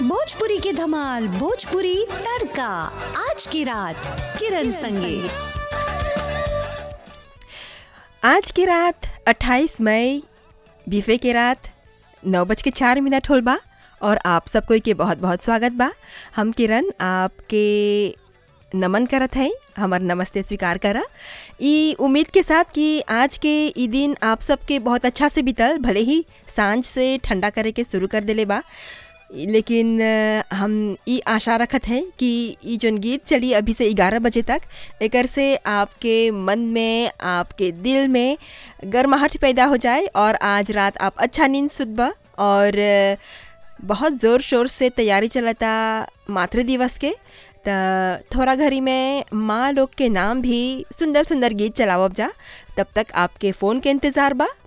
भोजपुरी की धमाल भोजपुरी तड़का आज की रात किरण संगे आज की रात 28 मई बीफे की रात नौ बज के चार मिनट होल बा और आप सब कोई के बहुत बहुत स्वागत बा हम किरण आपके नमन करत हैं हमार नमस्ते स्वीकार करा ई उम्मीद के साथ कि आज के ई दिन आप सबके बहुत अच्छा से बीतल भले ही सांझ से ठंडा करे के शुरू कर देले बा लेकिन अ, हम ई आशा रखत हैं कि ई जौन गीत चली अभी से ग्यारह बजे तक एकर से आपके मन में आपके दिल में गर्माहट पैदा हो जाए और आज रात आप अच्छा नींद सुतबा और अ, बहुत ज़ोर शोर से तैयारी चलता मातृ दिवस के त थोड़ा घड़ी में माँ लोग के नाम भी सुंदर सुंदर गीत चलावब जा तब तक आपके फ़ोन के इंतज़ार बा